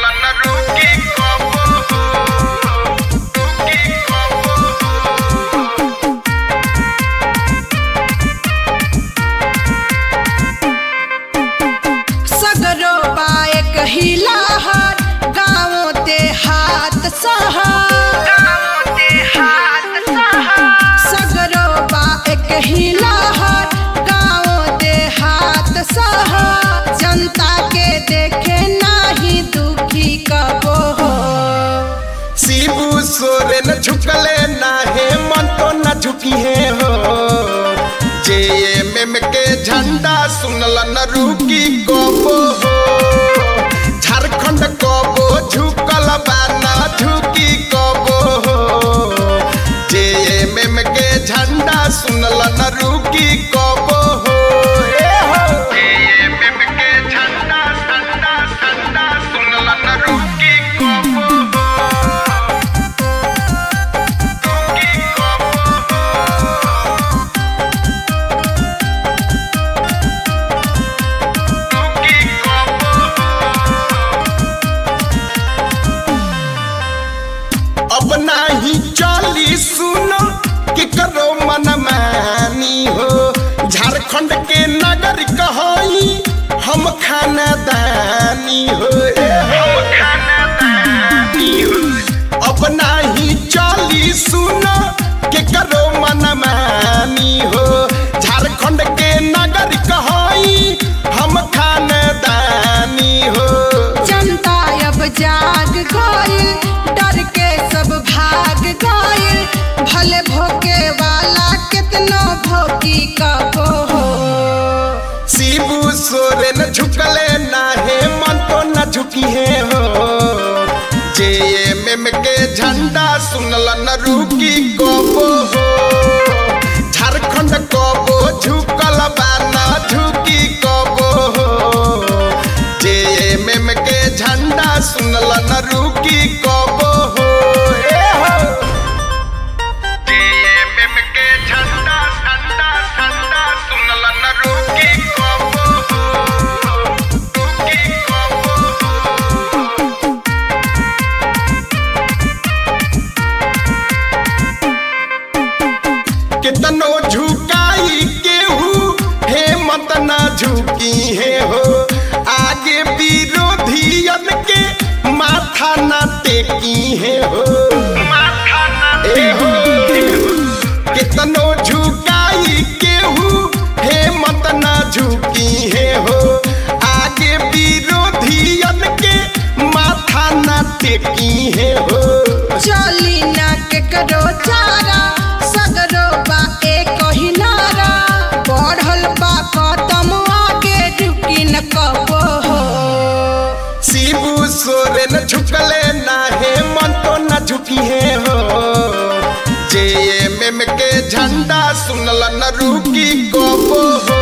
सुनला न रुकी कबो रुकी कबो सगरो पाए कहिला हाथ गाँवों ते हाथ सहर सगरो पाए कहिला हाथ गाँवों ते हाथ सहर जनता के देखे नाही दुखी कबो हो शिबू सोरेन झुकले ना है मन तो न झुकी है हो जेएमएम के झंडा सुनल न रुकी कबो हो झारखंड कबो झुकल बा ना झुकी कबो हो जेएमएम के झंडा सुनल न रुकी कबो हो ए हो जेएमएम के झंडा झंडा झंडा सुनला न रुकी कबो रुकी कबो रुकी कबो अब नाही चली सुनो कि करो मन मानी हो झारखंड के नगर कहई हम खानदानी हो अब नाही चली सुनो कि करो मन मानी हो झारखंड के नगर कहई हम खानदानी हो जनता अब जाग गइल डर के सब भाग गइल भले भोके वाला कितनो भोगी कबो हो शिबू सोरेन झुकले ना है मन तो न झुकी है हो जेएमएम के झंडा सुनल न रुकी कबो हो झारखंड कबो झुकल बा ना झुकी कबो हो जेएमएम के झंडा सुनल न रुकी कबो हो ए हो जेएमएम के झंडा झंडा झंडा सुनला न रुकी कबो रुकी कबो कितनो झुकाई केहू हे मत ना झुकी है हो आगे विरोधियन के माथा ना टेकी है हो माथा न ए हो कितनो झुकाई केहू हे मत ना झुकी है हो आगे विरोधियन के माथा ना टेकी है हो चली ना के करो चारा सगरो बा एक ही नारा बढ़ल बा कदम आगे रुकी न कबो हो शिबू सोरेन झुकले ना है मन तो न झुकी है हो जेएमएम के झंडा सुनल न रुकी कबो हो